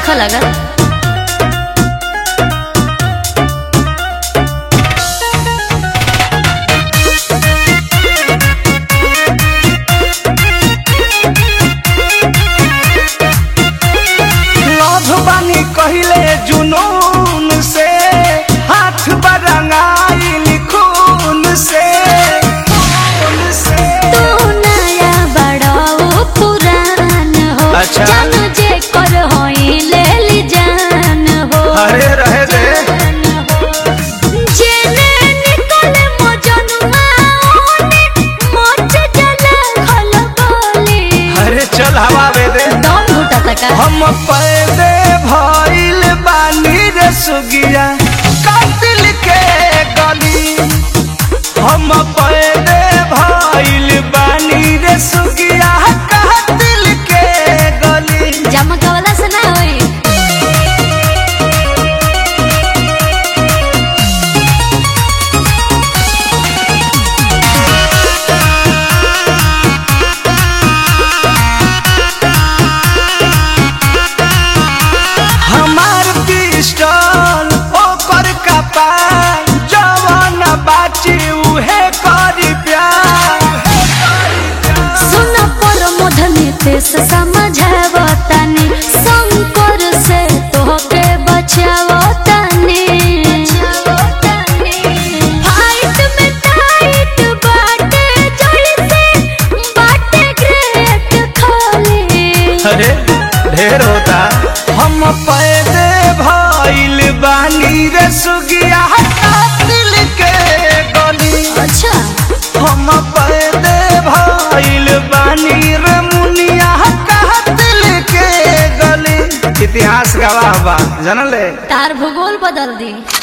नइखे लगल लभ बानी कहिले जुनून से हाथ बरंगाइल खून से खून से तू नया बड़ा ओ पुरान हो अच्छा। जानू जे कर होई ले ली जान हो अरे रहे दे जेने निकले मोजनुआ ओने मोच जले खल बोली अरे चल हवा दे दे दम घुटा तका हम पैदे भइल बानी रे सुगिया कातिल के गली हम पैदे भइल बानी रे सुगिया कातिल के गली जमकवला से ना होई हमार पिस्टल ओकर कपाल जवान बाची उहे करी प्यार सुन पर मधने तेस समझावतानी शंकर से तोहके बचावतानी फाइट में टाइट बाटे जड़ से बाटे ग्रेट खाली अरे ढेर होता हम पैदे भइल बानी रे सुगिया कातिल के गली अच्छा हम पैदे भइल बानी रे मुनिया कातिल के गली इतिहास गवाह बा जानले तार भूगोल बदल दी